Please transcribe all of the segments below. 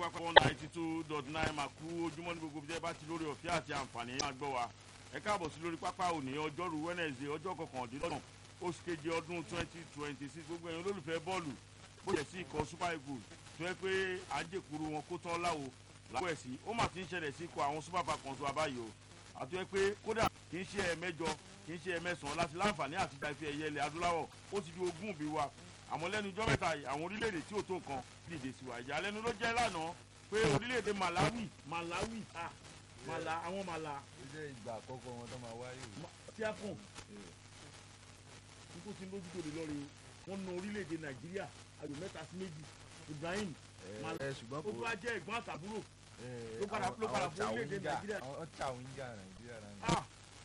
pápá one ninety two dot nine máa kú ojúmọ́ ní gbogbo jẹ́ bá ti lórí ọ̀fẹ́ àti àǹfààní máa gbọ́ wa ẹ káàbọ̀ sí lórí pápá òní ọjọ́rú wednesday ọjọ́ kọkàndínlọ́gbọ̀n oṣù keje ọdún twenty twenty six gbogbo ẹ̀yin olólùfẹ́ bọ́ọ̀lù bó jẹ́ sí ikọ̀ super eagles tó yẹ pé àjẹkùrú wọn kó tán láwo láwọ̀ ẹ̀sìn ó mà ti ń ṣẹlẹ̀ sí ikọ̀ àwọn super falcons wa báyìí o àti pé kódà kì í ṣe ẹ̀mẹ́jọ kì í ṣe ẹ̀mẹ́sàn-án láti láǹfààní àti gba ife ẹ̀yẹ ilẹ̀ adúláwọ̀ ó ti di ogún bí wa àmọ́ lẹ́nu ijọ́ mẹ́ta yìí àwọn orílẹ̀-èdè tí ò tó nǹkan dìde sí wa ìyàlẹ́nu ló jẹ́ lánàá pé orílẹ̀-èdè malawi malawi ah mala àwọn mala ó jẹ́ ìgbà àkọ́kọ́ wọn tó máa wáyé o. tí a kàn nítorí tí ń lójú tó lè lọ́ọ́ rè wọ́n na orílẹ̀-èdè nàìjíríà ayò mẹ́ta sí méjì ibrahim Mal- ẹ ṣùgbọ́n ó kò tún wá jẹ́ ẹ̀gbọ́n àtàbúrò ẹ, ló padà- àwọn- ló padà àwọn fún orílẹ̀-èdè Chawinga- Nàìjíríà. àwọn Chawinga nàìjíríà náà. ah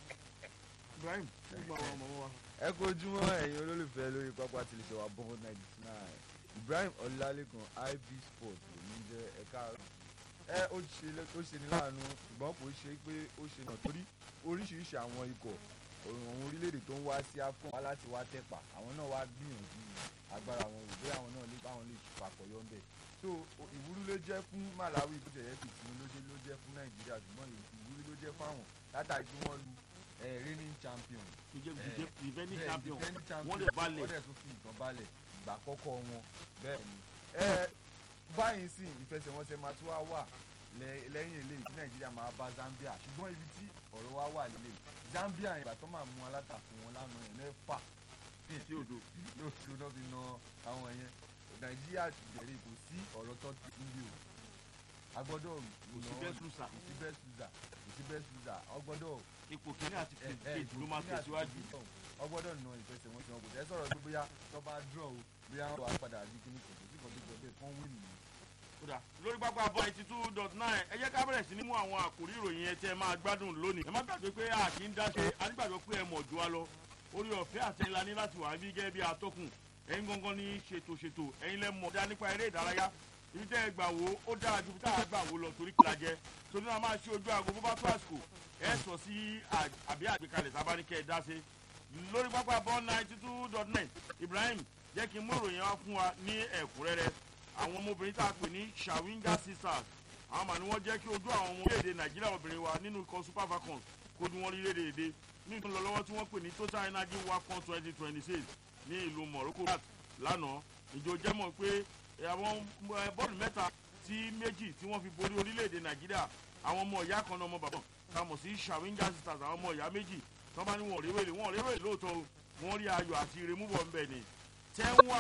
ibrahim ó gba àwọn ọmọ wa. ẹ kú ojúmọ́ ẹ̀yin olólùfẹ́ lórí pápá tìlẹ̀ṣẹ̀ wa bọ́ọ̀ ninety nine ibrahim ọlálékan ib sport ló ń jẹ́ ẹ̀ka ẹ ó ṣe lé- ó ṣe ní láàánú ṣùgbọ́n kò ṣe pé ó ṣe náà torí oríṣiríṣi àwọn ikọ̀ àwọn orílẹ̀-èdè tó ń wá sí afcon wá láti wá tẹ̀pà àwọn náà wá gbìyànjú agbára wọn wò bóyá àwọn náà lè báwọn lè fàkọyọ ń bẹ̀ so o- ìwúrí ló jẹ́ fún malawi bó jẹ́ fi tìǹbù ló jẹ́ ló jẹ́ fún nàìjíríà ṣùgbọ́n ìwúrí ló jẹ́ fáwọn látàrí pé wọ́n lu eh, reigning champion ìjẹ́ Eh, ìjẹ́ defending bẹ́ẹ̀, champion defending champion, wọ́n lè balẹ̀. wọ́n dẹ̀ tún fi ìtàn balẹ̀ ìgbà àkọ́kọ́ wọn bẹ́ẹ̀ ni. ẹ báyìí sì ìfẹsẹ̀wọnsẹ̀ máa tún wá wà lẹ- lẹ́yìn eléyìí tí nàìjíríà máa bá zambia ṣùgbọ́n ibi tí ọ̀rọ̀ wa wà lélẹ̀ zambia ìgbà tó máa mú alátakùn wọn lánàá yẹn mẹ́fà sí odò lóṣù náà fi na àwọn yẹn nàìjíríà bẹ̀rẹ̀ kò sí ọ̀rọ̀ tó ti ń bí o a gbọ́dọ̀ kò sí best loser kò sí best loser kò sí best loser a gbọ́dọ̀ ipò kìíní àti kejì ló máa tẹ̀síwájú. wọ́n gbọ́dọ̀ na ìfẹsẹ̀wọnsẹ̀ wọn kò tẹ́ sọ̀rọ̀ pé bóyá tó bá draw o bóyá wọ́n wá padà di kíní kò sí kan tó jọ bẹ́ẹ̀ kán win nìyẹn. kódà lórí pápá bọ́ eighty two dot nine ẹ jẹ́ ká bẹ̀rẹ̀ sí ní mú àwọn àkòrí ìròyìn yẹn tẹ́ ẹ máa gbádùn lónìí. ẹ má gbàgbé pé a kì í dáṣe a ní gbàgbọ́ pé ẹ mọ̀ ju wa lọ orí ọ̀fẹ́ àti ńlá ní láti wà bí gẹ́gẹ́ bí atọ́kùn ẹ̀yin gangan ní ṣètò ṣètò ẹ̀yin lẹ́ mọ̀ dá nípa eré ìdárayá ibi tẹ́ ẹ gbà wò ó dára ju bí tá a gbà wò lọ torí kí la jẹ torí náà máa ṣe ojú aago bó bá tó àsìkò ẹ sọ sí à- àbí àgbékalẹ̀ sábàáníkẹ́ ẹ dá sí lórí pápá bọ́ ninety two dot nine ibrahim jẹ́ kí n mú ìròyìn wá fún wa ní ẹ̀kúnrẹ́rẹ́ àwọn ọmọbìnrin tá a pè ní shawinga sisters àwọn màá ní wọ́n jẹ́ kí ojú àwọn ọmọ orílẹ̀-èdè nàìjíríà obìnrin wa nínú ikọ̀ super falcons kó ní wọ́n rí lédèédé ní ìtàn lọ́wọ́ tí wọ́n pè ní total energy wafcon twenty twenty six ní ìlú morocco lánàá ìjọ jẹ́ mọ̀ pé àwọn eh, bọ́ọ̀lù mẹ́ta sí méjì tí wọ́n fi borí orílẹ̀-èdè nàìjíríà àwọn ọmọ ìyá kan náà ọmọ bàbá tá a mọ̀ sí shawinga sisters àwọn ọmọ ìyá méjì tọ́ bá ní wọn ò réwèlé wọn ò réwèlé lóòótọ́ o wọ́n rí ayọ̀ àti ìrèmúbọ̀ ńbẹ ni ten one